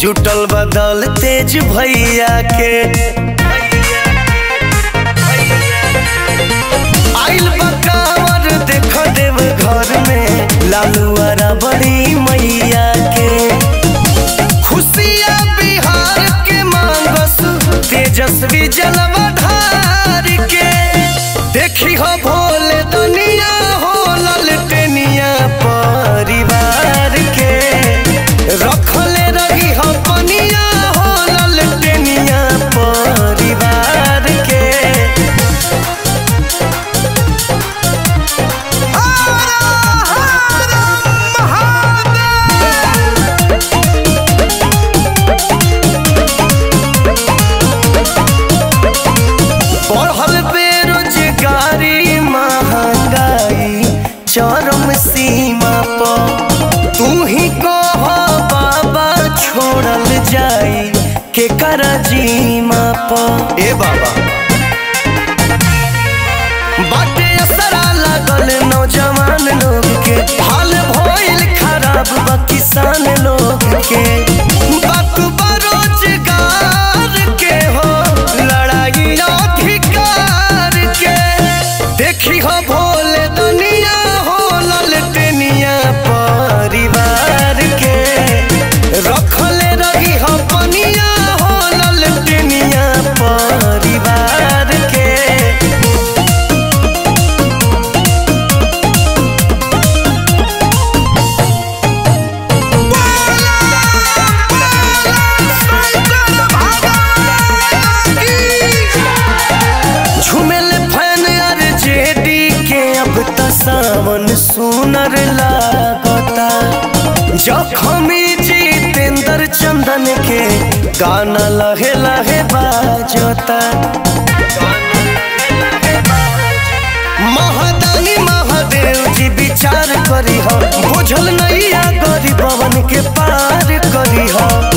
जुटल बदल तेज भैया के आइल बकावर देख देव घर में लालुआरा बड़ी मैया के खुशिया बिहार के मांगस तेजस्वी जलवधार के देखी हो भोले दुनिया हो ललटनिया परिवार के रखले रही हो पनिया हो ललटनिया परिवार के बढ़ल बेरोजगारी महंगाई चरम सीमा पर तू ही कह बाबा छोड़ल जाई के कर जीमा पर ए बाबा बाटे असरा लागल नौजवान लोग के हाल भइल खराब बा किसान लोग के बात बरोजगार के हो लड़ाई अधिकार के देखी हो भोले दुनिया हो ललटनिया परिवार के रखले रही हो पनिया हो ललटनिया परिवार के झुमेल फैन अर जेडी के अब त सावन सुनर लागता जखमी जितेंद्र चंदन के गाना लहे लहे बाजता महादानी महादेव जी विचार करी हो बुझल नैया गरीबवन के पार करी हो